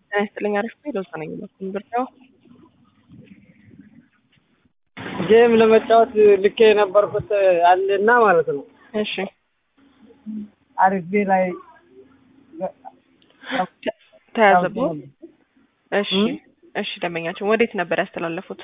ጤና ይስጥልኝ አሪፍ ነው ለዛ ነኝ በኩል ብርዳው ጌም ለመጫወት ልኬ የነበርኩት አለና ማለት ነው። እሺ አሪፌ ላይ ተያዘብዎ እሺ እሺ ደንበኛችን ወዴት ነበር ያስተላለፉት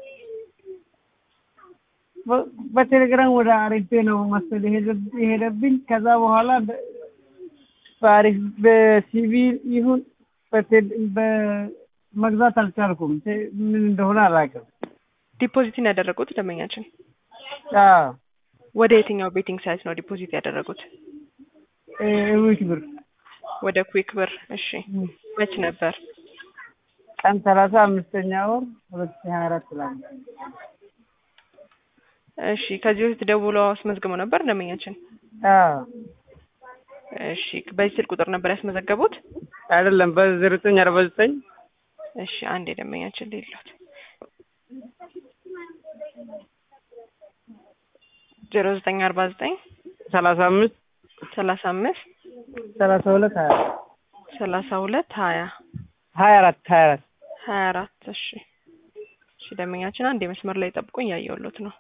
በ- በቴሌግራም ወደ አሪፌ ነው መሰል የሄደ- የሄደብኝ። ከዛ በኋላ በ- በአሪፍ በሲቪ ይሁን በቴ- በመግዛት አልቻልኩም። ቴ- ምን እንደሆነ አላውቅም። ዲፖዚትን ያደረጉት ደንበኛችን አዎ ወደ የትኛው ቤቲንግ ሳይት ነው ዲፖዚት ያደረጉት እ- ዊክ ብር ወደ ኩዊክ ብር እሺ መች ነበር ቀን ሰላሳ አምስተኛ ወር ሁለት ሺህ ሀያ አራት ላይ እሺ ከዚህ በፊት ደውለው አስመዝግበው ነበር ደንበኛችን አዎ እሺ በዚህ ስልክ ቁጥር ነበር ያስመዘገቡት አይደለም በዘጠኝ አርባ ዘጠኝ እሺ አንድ የደንበኛችን ሌሎት ዜሮ ዘጠኝ አርባ ዘጠኝ ሰላሳ አምስት ሰላሳ አምስት ሰላሳ ሁለት ሀያ ሰላሳ ሁለት ሀያ ሀያ አራት ሀያ አራት ሀያ አራት እሺ እሺ ደንበኛችን አንድ የመስመር ላይ ጠብቁኝ እያየሁሎት ነው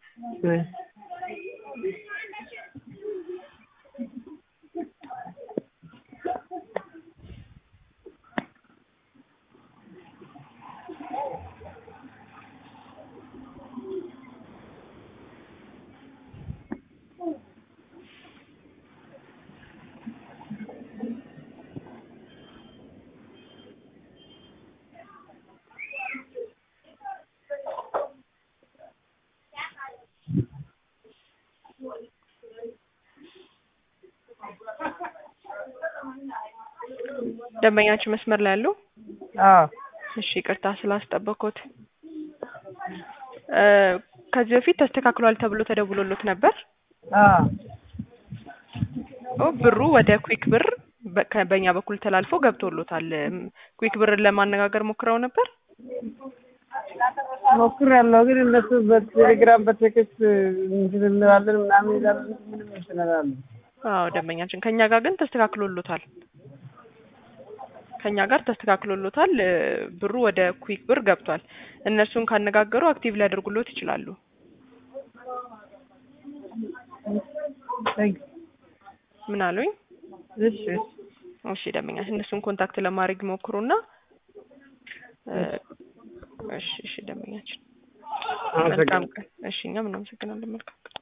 ደንበኛችን መስመር ላይ ያሉ አዎ እሺ ይቅርታ ስላስጠበኩት እ ከዚህ በፊት ተስተካክሏል ተብሎ ተደውሎሎት ነበር አዎ ኦ ብሩ ወደ ኩዊክ ብር በ- ከ- በእኛ በኩል ተላልፎ ገብቶሎታል እም፣ ኩዊክ ብርን ለማነጋገር ሞክረው ነበር ሞክሬያለሁ፣ ግን እነሱ በቴሌግራም በቴክስት እንትን እንላለን ምናምን ይላሉ። ምንም እንትን አላሉ። አዎ ደንበኛችን ከኛ ጋር ግን ተስተካክሎሎታል ከኛ ጋር ተስተካክሎሎታል እ፣ ብሩ ወደ ኩዊክ ብር ገብቷል እነርሱን ካነጋገሩ አክቲቭ ሊያደርጉሎት ይችላሉ Thank you. ምን አሉኝ እሺ እሺ። እሺ ደንበኛችን እነሱን ኮንታክት ለማድረግ ይሞክሩና እ፣ እሺ እሺ ደንበኛችን መልካም አመሰግናለሁ። ቀን እሺ እኛም እናመሰግናለን መልካም ቀን